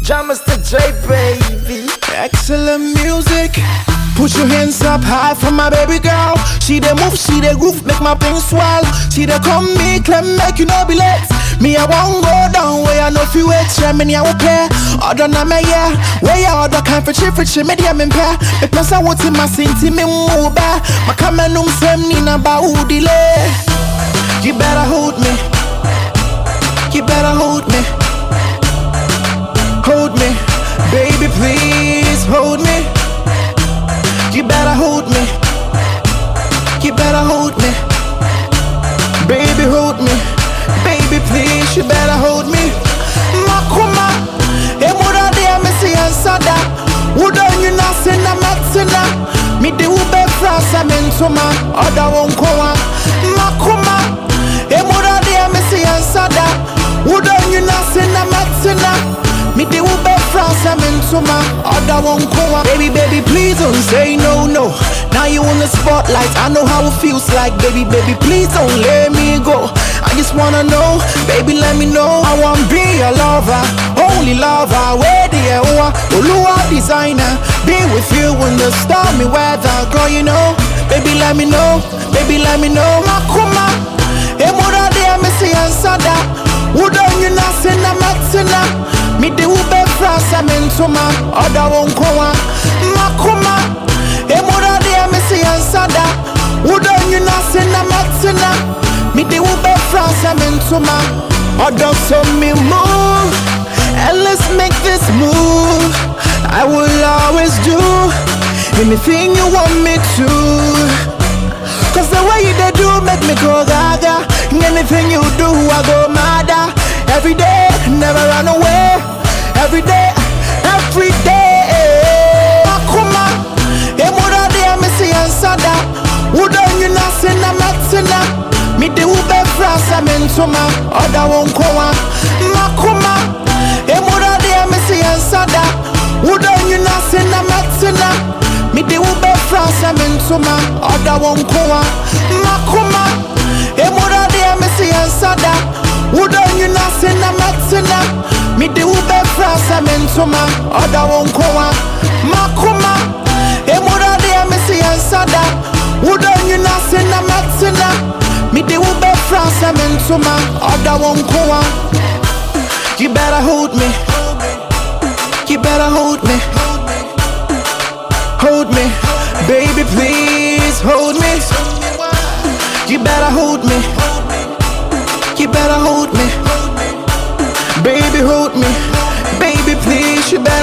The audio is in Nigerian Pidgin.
Jammers to J, baby. Excellent music. Put your hands up high for my baby girl. She the move, she the groove, make my pain swell. She the come me, claim make you no be late. Me I won't go down where I know if you wait. Share me I will play. Other na me yeah. Where ya other kind for chip for chip me dia me pair. The plus I want in my sinti me move back. My camera num sem ni na ba who delay. You better hold me. You better hold me. Hold me, baby, please hold me. You better hold me. You better hold me. Baby, hold me. Baby, please, you better hold me. Makuma, emura de amesi ansada. Udo you na sena matsena. Mi de ube frasa mentoma. Oda wonkoa. Makuma, emura de amesi ansada. Udo you na sena matsena. Me de ube France, I'm into my other one koa. Baby, baby, please don't say no, no. Now you on the spotlight, I know how it feels like. Baby, baby, please don't let me go. I just wanna know, baby, let me know. I wanna be your lover, only lover. Where the hell Olua designer, be with you in the stormy weather, girl. You know, baby, let me know, baby, let me know. Makuma, emura de amesi ansada. Udon you na sena matsena. Me de ube frasa mentoma Oda wonkoa Makuma Emura de amesi ansada Udo nyuna sena matsina Me de ube frasa mentoma Oda so me move And let's make this move I will always do Anything you want me to Cause the way you they do make me go gaga Anything you do I go madder Every day, never run away Every day, every day Makuma, emura de amesi ansada Udo nyuna sena matsena Mi de ube frasa mentoma Oda wonkoa Makuma, emura de amesi ansada Udo nyuna sena matsena Mi de ube frasa mentoma Oda wonkoa Makuma, emura de amesi ansada Udo nyuna sena matsena Mi de ube frasa mentoma Oda wonkoa Makuma Emura de amesi ansada Udo nyuna sena matsena Mi de ube frasa mentoma Oda wonkoa You better hold me You better hold me Hold me Baby please hold me You better hold me You better hold me Baby, hold me. Baby, please, you better